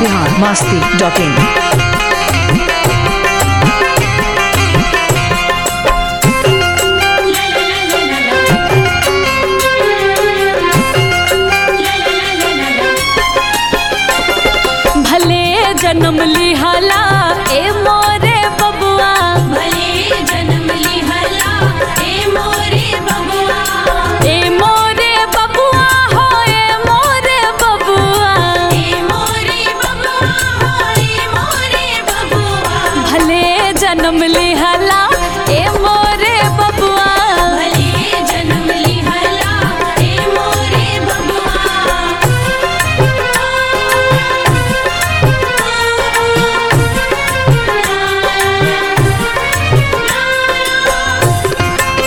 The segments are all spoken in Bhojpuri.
बिहार मास्ती डॉट इन भले जन्म लिहाला ए मोरे बबुआ भले जन्म लिहला ए मोरे बबुआ ए मोरे बबुआ हो ए मोरे बबुआ ए मोरे बबुआ हो ए मोरे बबुआ भले जन्म लिहाला ए मोरे बबुआ भले जन्म लिहला ए मोरे बबुआ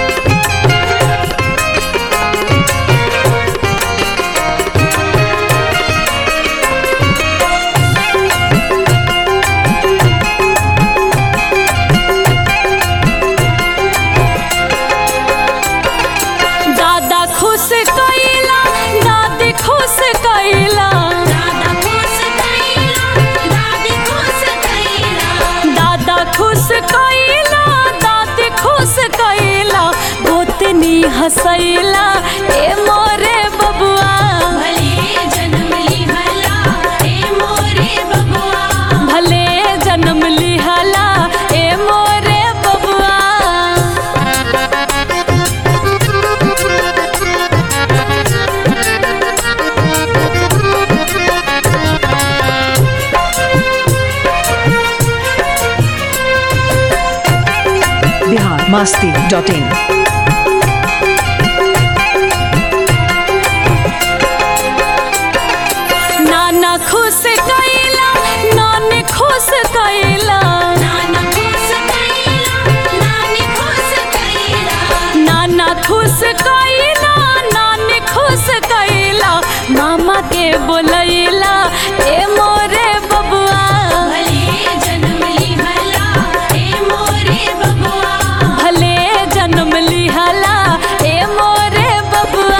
दादा खुश कैला दादी खुश कैला दादा खुश कैला दादी खुश कैला दादा खुश कैला दादी खुश कैला गोतनी हसैला ए मोरे बबुआ भले जन्म लिहला ए मोरे बबुआ भले जन्म लिहाला ए मोरे बबुआ बिहार मास्ती डॉट इन नाना खुश कैला नानी खुश कैला नाना खुश कैला नानी खुश कैला नाना खुश कैला नानी खुश कैला मामा के बोलैला ए मोरे बबुआ भले जन्म लिहला ए मोरे बबुआ भले जन्म लिहाला ए मोरे बबुआ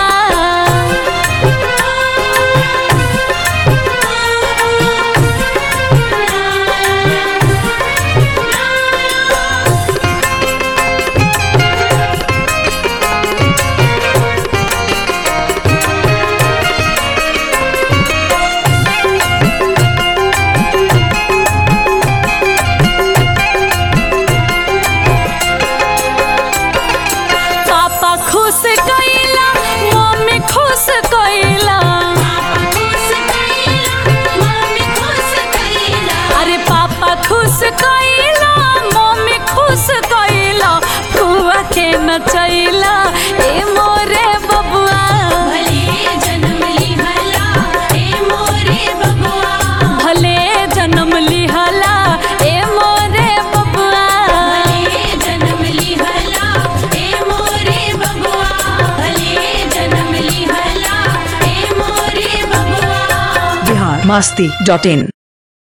पापा खुश कैला मम्मी खुश कैला पापा खुश कैला मम्मी खुश कैला अरे पापा खुश कैला मम्मी खुश कैला फुआ के नचैला ए मोरे बबुआ भले जन्म लिहला ए मोरे बबुआ भले जन्म लिहाला ए मोरे बबुआ भले जन्म लिहला ए मोरे बबुआ भले जन्म लिहला ए मोरे बबुआ बिहार मास्ती डॉट इन